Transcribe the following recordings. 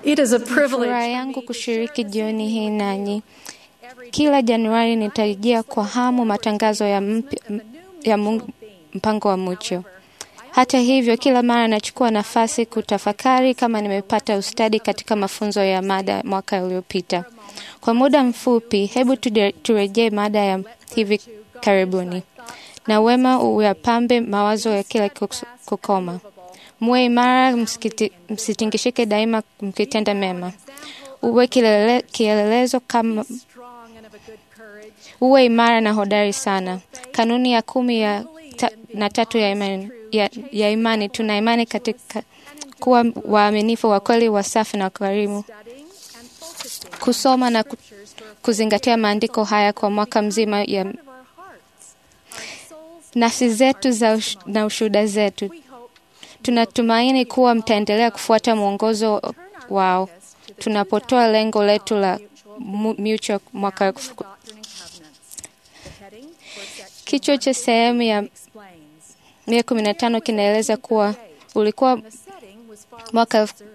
It is a privilege Furaha yangu kushiriki jioni hii nanyi. Kila Januari nitarejea kwa hamu matangazo ya, mpya, ya Mungu, mpango wa Mucho. Hata hivyo, kila mara nachukua nafasi kutafakari kama nimepata ustadi katika mafunzo ya mada mwaka uliopita. Kwa muda mfupi, hebu tude- turejee mada ya hivi karibuni. Na wema uyapambe mawazo ya kila kus- kukoma. Muwe imara, msikiti- msitingishike daima mkitenda mema. Uwe kilele, kielelezo kama uwe imara na hodari sana. Kanuni ya kumi ya ta, na tatu ya imani, ya, ya imani tuna imani katika kuwa waaminifu, wa kweli, wasafi na wakarimu. Kusoma na ku- kuzingatia maandiko haya kwa mwaka mzima ya nafsi zetu za ush, na ushuhuda zetu. Tunatumaini kuwa mtaendelea kufuata mwongozo wao tunapotoa lengo letu la mu- Mutual mwaka elfu- Kichwa cha sehemu ya mia kumi na tano kinaeleza kuwa ulikuwa mwaka elfu-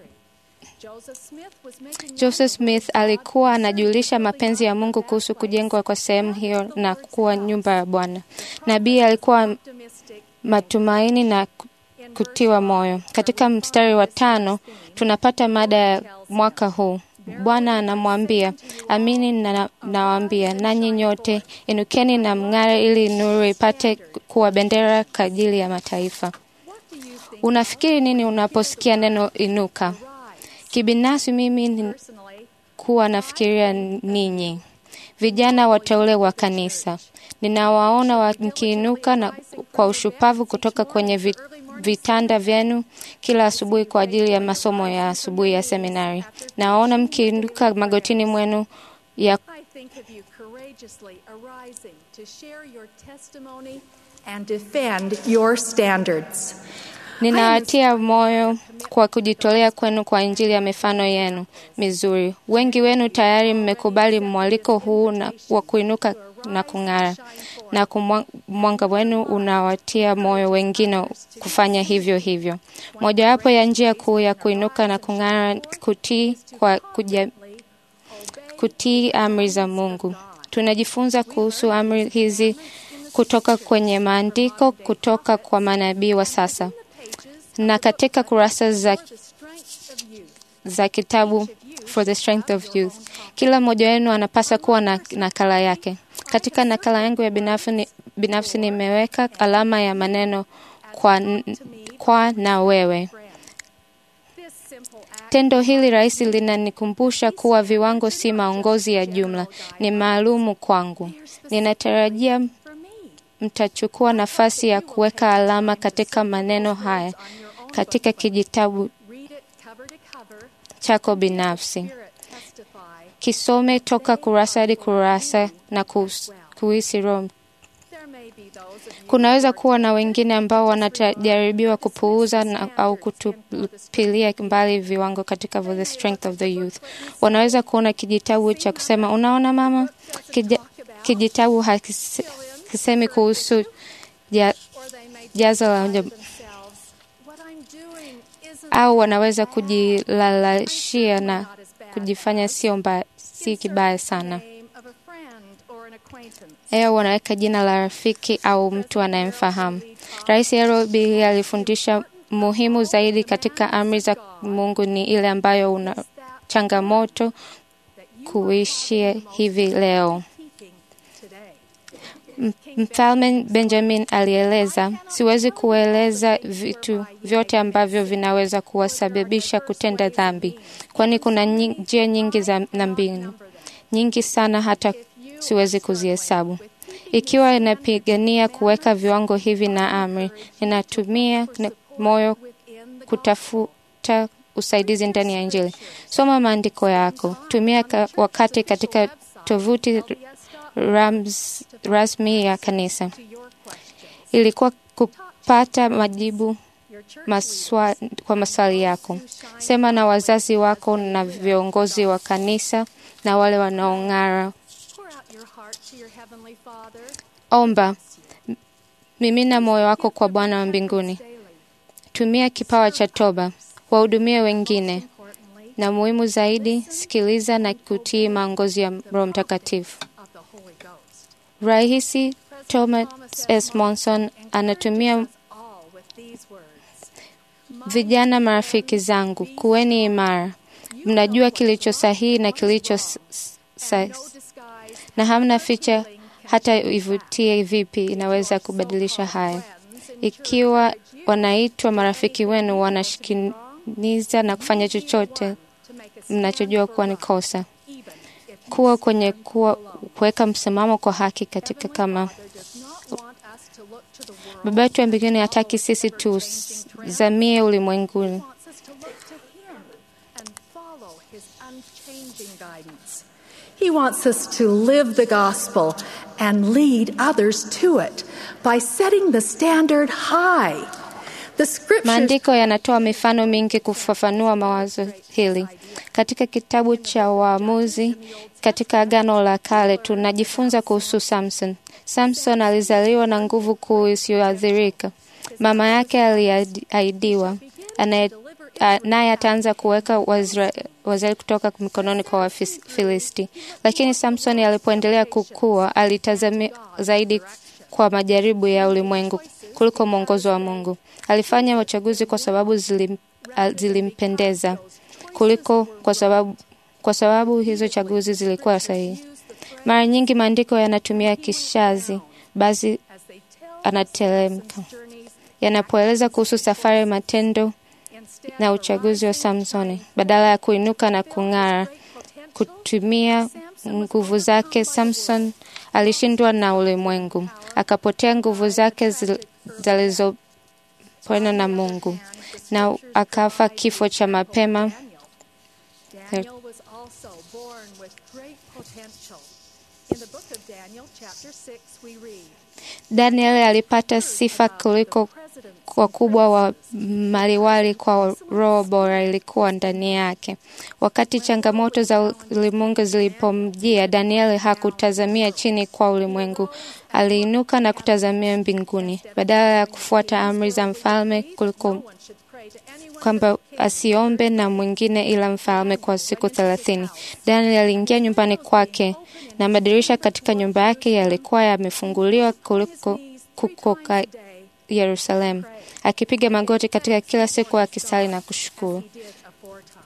Joseph Smith alikuwa anajulisha mapenzi ya Mungu kuhusu kujengwa kwa sehemu hiyo na kuwa nyumba ya Bwana. Nabii alikuwa matumaini na ku- kutiwa moyo. Katika mstari wa tano tunapata mada ya mwaka huu. Bwana anamwambia, amini na- nawaambia nanyi nyote inukeni na mng'are, ili nuru ipate kuwa bendera kwa ajili ya mataifa. Unafikiri nini unaposikia neno inuka? Kibinafsi mimi ni kuwa nafikiria ninyi vijana wateule wa kanisa. Ninawaona wa- mkiinuka na kwa ushupavu kutoka kwenye vi- vitanda vyenu kila asubuhi kwa ajili ya masomo ya asubuhi ya seminari. Nawaona mkiinuka magotini mwenu ya I think of you courageously arising to share your testimony and defend your standards. Ninawatia moyo kwa kujitolea kwenu kwa Injili ya mifano yenu mizuri. Wengi wenu tayari mmekubali mwaliko huu na wa kuinuka na kung'ara, na kumwa- mwanga wenu unawatia moyo wengine kufanya hivyo hivyo. Mojawapo ya njia kuu ya kuinuka na kung'ara kutii kwa kuja, kutii amri za Mungu. Tunajifunza kuhusu amri hizi kutoka kwenye maandiko kutoka kwa manabii wa sasa na katika kurasa za, za kitabu For the Strength of Youth. Kila mmoja wenu anapaswa kuwa na nakala yake. Katika nakala yangu ya binafsi, ni- binafsi nimeweka alama ya maneno kwa, kwa na wewe. Tendo hili rahisi linanikumbusha kuwa viwango si maongozi ya jumla, ni maalumu kwangu. Ninatarajia mtachukua nafasi ya kuweka alama katika maneno haya katika kijitabu Read it cover to cover, chako binafsi. hear it testify. Kisome toka kurasa hadi kurasa na kus- kuhisi Roho. There may be those of you Kunaweza kuwa na wengine ambao wanajaribiwa kupuuza na, au kutupilia mbali viwango katika For the Strength of the Youth. Wanaweza kuona kijitabu cha kusema, unaona mama, Kija, kijitabu hakise- hakisemi kuhusu ja, or they may jazo la tell uja- themselves, what I'm doing isn't au wanaweza kujilalashia na kujifanya sio mbaya, si kibaya sana. name of a friend or an acquaintance. Eo wanaweka jina la rafiki au mtu anayemfahamu. Rais Nairobi alifundisha muhimu zaidi katika amri za Mungu ni ile ambayo una changamoto kuishia hivi leo. Keeping today. M- Mfalme Benjamin alieleza, siwezi kueleza vitu vyote ambavyo vinaweza kuwasababisha kutenda dhambi, kwani kuna nyi- njia nyingi za na mbinu nyingi sana, hata siwezi kuzihesabu. Ikiwa inapigania kuweka viwango hivi na amri, ninatumia na- moyo kutafuta usaidizi ndani ya Injili. Soma maandiko yako, tumia ka, wakati katika tovuti rams, rasmi ya kanisa. Ilikuwa kupata majibu maswa, kwa maswali yako. Sema na wazazi wako na viongozi wa kanisa na wale wanaong'ara. Pour out your heart to your heavenly Father Omba, mimina moyo wako kwa Bwana wa mbinguni. daily. Tumia kipawa cha toba, wahudumie wengine, Importantly, na muhimu zaidi, sikiliza na kutii maongozi ya Roho Mtakatifu. of the Holy Ghost. Rahisi Thomas S. Monson anatumia All with these words. vijana, marafiki zangu, kuweni imara, mnajua kilicho sahihi na kilicho s- s- sa- No disguise na hamna ficha, hata ivutie vipi inaweza kubadilisha haya. Ikiwa wanaitwa marafiki wenu, wanashikiniza na kufanya chochote to make us mnachojua kuwa ni kosa, even if kuwa kwenye kuwa kuweka msimamo kwa haki katika kama Father does not want us to look to the world. Baba yetu wa mbinguni hataki sisi tuzamie ulimwenguni. He wants us to look to Him and follow His unchanging guidance. He wants us to live the gospel and lead others to it by setting the standard high. The scriptures Maandiko yanatoa mifano mingi kufafanua mawazo hili. Katika kitabu cha Waamuzi katika Agano la Kale tunajifunza kuhusu Samson. Samson alizaliwa na nguvu kuu isiyoathirika. Mama yake aliahidiwa anaye- a- naye ataanza kuweka Waisra- Waisraeli kutoka mikononi kwa Wafilisti. Lakini Samson alipoendelea kukua, alitazamia zaidi kwa majaribu ya ulimwengu kuliko mwongozo wa Mungu. Alifanya uchaguzi kwa sababu zilim, a- zilimpendeza kuliko kwa sababu, kwa sababu hizo chaguzi zilikuwa sahihi. Mara nyingi maandiko yanatumia kishazi basi as they tell anatelemka journeys yanapoeleza kuhusu safari, matendo instead na uchaguzi wa Samsoni. Badala ya kuinuka na kung'ara, kutumia nguvu zake, Samson alishindwa na ulimwengu, akapotea nguvu zake zil- zilizopona na Mungu na akafa kifo cha mapema. Daniel was also born with great potential. In the book of Daniel, chapter 6, we read Daniel alipata sifa kuliko President wakubwa wa maliwali kwa roho bora ilikuwa ndani yake. Wakati changamoto za ulimwengu zilipomjia, Daniel hakutazamia chini kwa ulimwengu, aliinuka na kutazamia mbinguni. Badala ya kufuata amri za mfalme kuliko one should pray to anyone kwamba asiombe na mwingine ila mfalme kwa siku thelathini. Daniel aliingia nyumbani kwake na madirisha katika nyumba yake yalikuwa yamefunguliwa kuliko kukoka Yerusalemu, akipiga magoti katika kila siku akisali na kushukuru. did aforetime.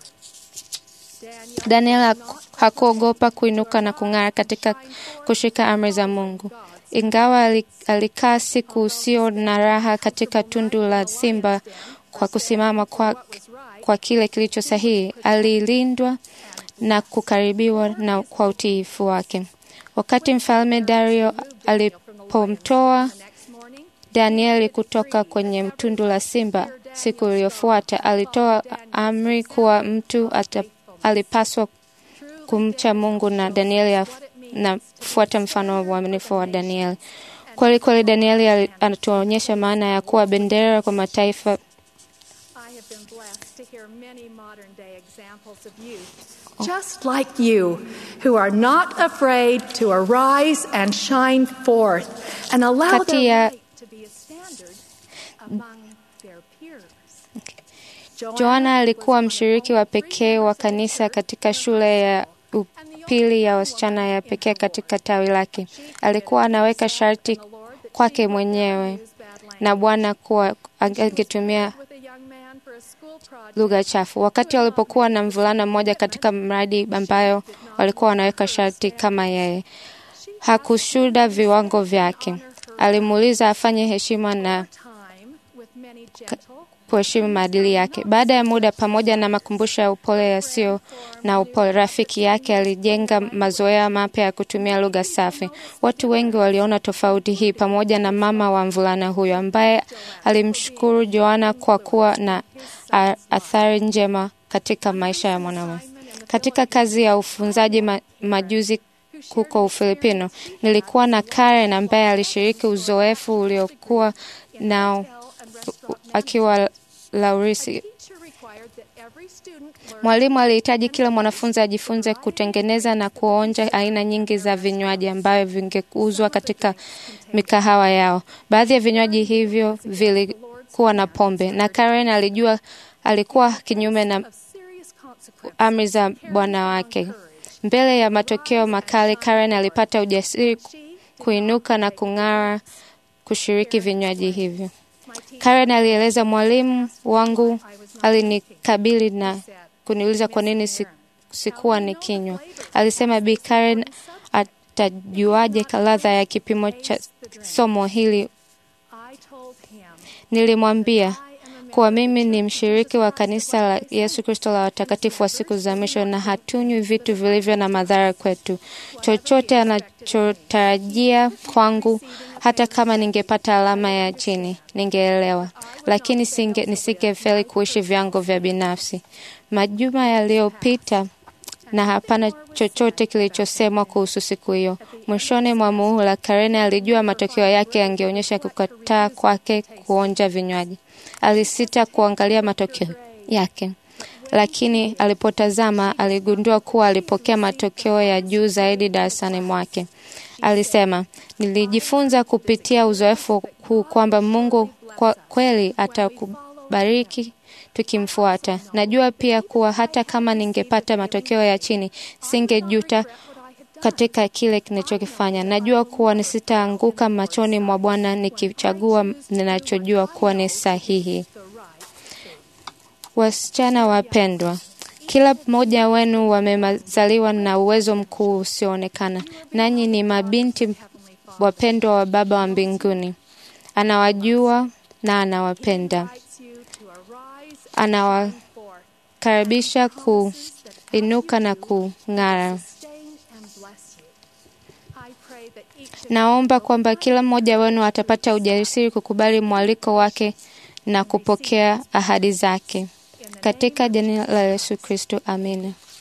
Daniel Daniel haku- hakuogopa kuinuka na kung'ara katika kushika amri za Mungu. Ingawa ali- alikaa siku usio na raha katika tundu la simba kwa kusimama kwa, kwa kile kilicho sahihi, alilindwa na kukaribiwa na kwa utiifu wake. Wakati mfalme Dario alipomtoa next morning, Danieli kutoka kwenye tundu la simba siku iliyofuata, alitoa amri kuwa mtu ata, alipaswa kumcha Mungu na Danieli af- na kufuata mfano wa uaminifu wa Danieli. Kweli kweli, Danieli ali- anatuonyesha maana ya kuwa bendera kwa mataifa. I have been blessed to hear many modern day examples of youth, just like you, who are not afraid to arise and shine forth and allow Kati their ya- light to be a standard among their peers. Joana alikuwa mshiriki wa pekee wa kanisa katika shule ya upili ya wasichana ya pekee katika tawi lake. Alikuwa anaweka sharti kwake mwenyewe na Bwana kuwa angetumia With a young man for a school project, lugha chafu. Wakati walipokuwa na mvulana mmoja katika mradi ambayo walikuwa wanaweka sharti kama yeye, hakushuhuda viwango vyake. Alimuuliza afanye heshima na time with many gentle kuheshimu maadili yake. Baada ya muda, pamoja na makumbusho ya upole yasiyo na upole, rafiki yake alijenga mazoea mapya ya kutumia lugha safi. Watu wengi waliona tofauti hii, pamoja na mama wa mvulana huyo ambaye alimshukuru Joana kwa kuwa na a- athari njema katika maisha ya mwanamume. Katika kazi ya ufunzaji ma, majuzi huko Ufilipino, nilikuwa na Karen ambaye alishiriki uzoefu uliokuwa nao akiwa Laurisi. teacher required that every student learn Mwalimu alihitaji kila mwanafunzi ajifunze kutengeneza na kuonja aina nyingi za vinywaji ambavyo vingeuzwa katika mikahawa yao. Baadhi ya vinywaji hivyo vilikuwa na pombe, na Karen alijua alikuwa kinyume na of serious consequences amri za bwana wake. Mbele ya matokeo makali, Karen alipata ujasiri kuinuka na kung'ara kushiriki vinywaji hivyo. Karen alieleza, mwalimu wangu alinikabili na kuniuliza kwa nini si, sikuwa nikinywa. Alisema Bi Karen atajuaje ladha ya kipimo cha somo hili? Nilimwambia kuwa mimi ni mshiriki wa kanisa la Yesu Kristo la watakatifu wa siku za mwisho na hatunywi vitu vilivyo na madhara kwetu. Chochote anachotarajia kwangu, hata kama ningepata alama ya chini, ningeelewa, lakini singe, nisingefeli kuishi vyango vya binafsi. Majuma yaliyopita na hapana chochote kilichosemwa kuhusu siku hiyo. Mwishoni mwa muhula, Karen alijua matokeo yake yangeonyesha kukataa kwake kuonja vinywaji. Alisita kuangalia matokeo yake, lakini alipotazama aligundua kuwa alipokea matokeo ya juu zaidi darasani mwake. Alisema, nilijifunza kupitia uzoefu huu kwamba Mungu kwa kweli atakubariki tukimfuata. Najua pia kuwa hata kama ningepata matokeo ya chini, singejuta katika kile kinachokifanya. Najua kuwa nisitaanguka machoni mwa Bwana nikichagua ninachojua kuwa ni sahihi. Wasichana wapendwa, kila mmoja wenu wamezaliwa na uwezo mkuu usioonekana, nanyi ni mabinti wapendwa wa Baba wa mbinguni. Anawajua na anawapenda. Anawakaribisha kuinuka na kung'ara. Naomba kwamba kila mmoja wenu atapata ujasiri kukubali mwaliko wake na kupokea ahadi zake. Katika jina la Yesu Kristo, amina.